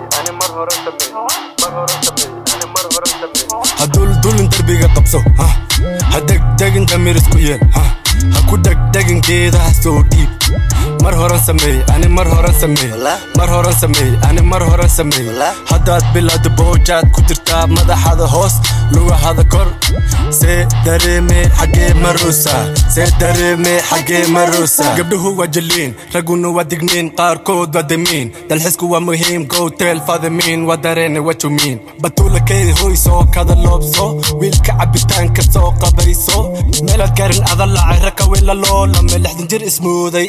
ani mar hore sameey mar hore sameey ani mar hore sameey ha duldulin derbiga qabso ha ha degdegin damiir isku yeel ha ha ku dhegdhegin geedaha soo dhiib mar horan sameey ani mar horan sameey mar horan sameey ani mar horan sameey haddaad bilowda boojaad ku jirtaa madaxada hoos lugahada kor see dareeme xaggee maruusa see dareeme xaggee maruusa gabdhuhu waa jaliin ragguna waa digniin qaarkood waa damiin dalxisku waa muhiim gowteel fadamiin waa dareene wajumiin batuula keedi hoysoo kada loobso wiilka cabitaanka soo qabayso meelaad garin adalacay rakawila loolame lixdan jir ismooday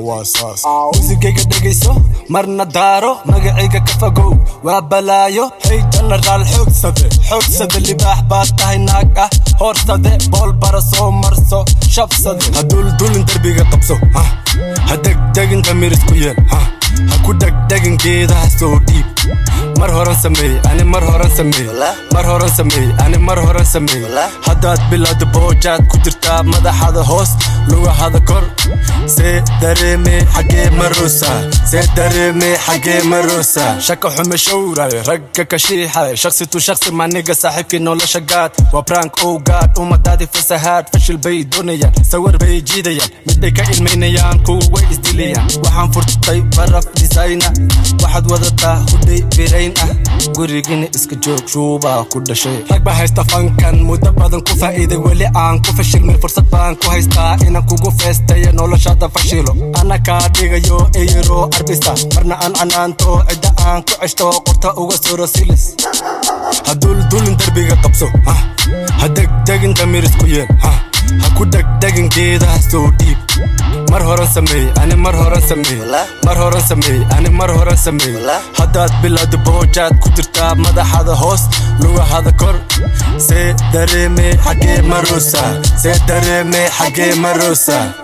muusigayga dhegayso marna daaro magacayga ka fogow waa balaayo hey jenaraal xoogsade xoogsade libaax baad tahay naag ah hoorsade bool bara soo marso shabsade ha duldulin derbiga qabso ha ha degdegin damiir isku yeel ha ha ku dhegdhegin geedaha soo dhiib mar horan sameey ani mar horan sameey mar horan sameey ani mar horan sameey haddaad bilowda boojaad ku jirtaa madaxada hoos lugahada kor see dareeme xaggee maruusa see dareeme xaggee maruusa shaka xume showray ragga ka shiixay shaksi tu shaksi maniga saaxiibkii nolosha gaad waa brank ow gaad ummadaadii fasahaad fashil bay doonayaan sawir bay jiidayaan midbay ka ilmaynayaan kuwa way isdilayaan waxaan furtay baraf disayna waxaad wadataa hudhay birayn ah gurigina iska joog shuubaa ku dhashay rag baa haysta fankan muddo badan ku faa'iiday weli aan ku fashilmin fursad baan ku haystaa inaan kugu feestayo noloshaada fashilo ana kaa dhigayo eyaro arbisa marna aan canaanto cidda aan ku ceshto qorta uga suro silis ha duldulin derbiga qabso ha ha degdegin damiir isku yeel ha ha ku dhegdhegin geedaha soo dhiib mar horan sameey ani mar horan sameey mar horan sameey ani mar horan sameey haddaad bilowda boojaad ku jirtaa madaxada hoos lugahada kor see dareeme xaggee maruusa see dareeme xaggee maruusa